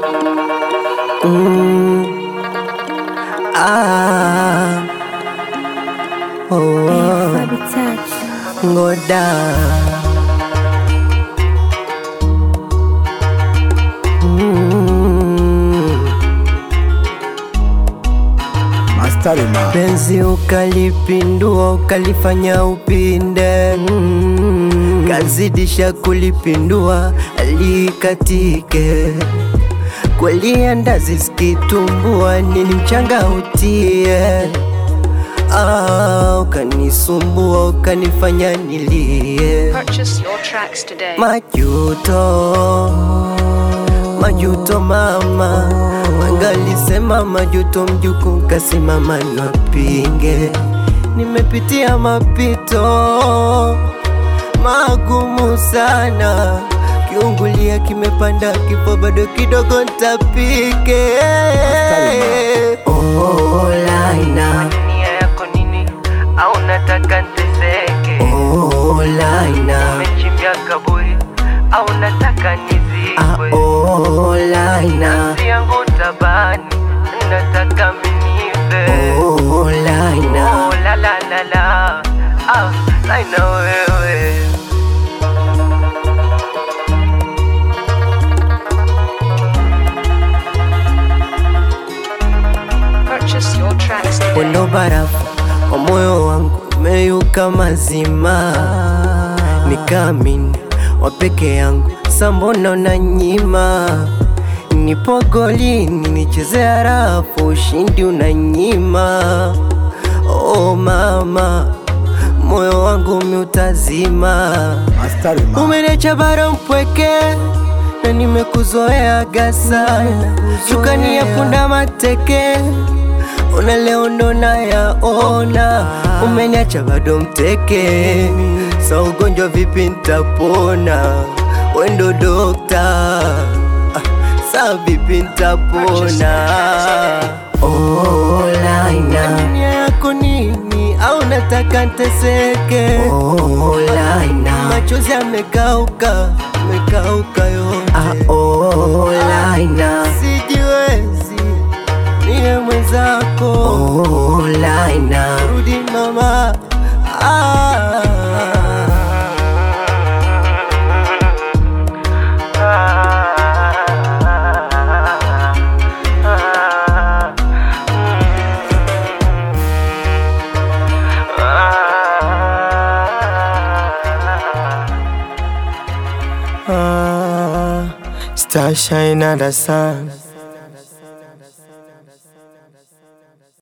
Mm. Ah. Oh. Fabi Touch. Ngoda. Mm. Mastarima Penzi ukalipindua ukalifanya upinde mm. Kazidisha kulipindua likatike kweli andazi zikitumbua nini mchanga utie ah, ukanisumbua ukanifanya nilie Purchase your tracks today. Majuto, majuto mama, wangalisema majuto mjuku, kasimama napinge. Nimepitia mapito magumu sana, kiungulia kimepanda, kifo bado kidogo ntapike. Oh, Laina, nia yako nini? Au nataka nteseke? Oh, Laina, umechimbia kaburi au nataka nizikwe? Oh, Laina, nafsi yangu tabani, nataka minife. Oh, Laina, oh, la la la la, ah, Laina wewe Purchase your tracks today. Wendo barafu wa moyo wangu umeyuka mazima, nikaamini wa peke yangu, sambona unanyima? Nipo golini nichezea rafu, ushindi unanyima. Oh mama, moyo wangu umeutazima Mastarima Umeniacha bara mpweke na nimekuzoea sana, shukani ya punda mateke, ona leo ndo nayaona. Umeniacha bado mteke, sa ugonjwa vipi ntapona? Wendo dokta, ah, sa vipi ntapona? Oh, Laina, nia yako nini? Au nataka nteseke? Oh, Laina, machozi yamekauka, yamekauka yote. Ah, oh, Laina, sijiwezi, niye mwenzako. Oh, Laina, rudi mama. Ah. Ah, Star shine under sun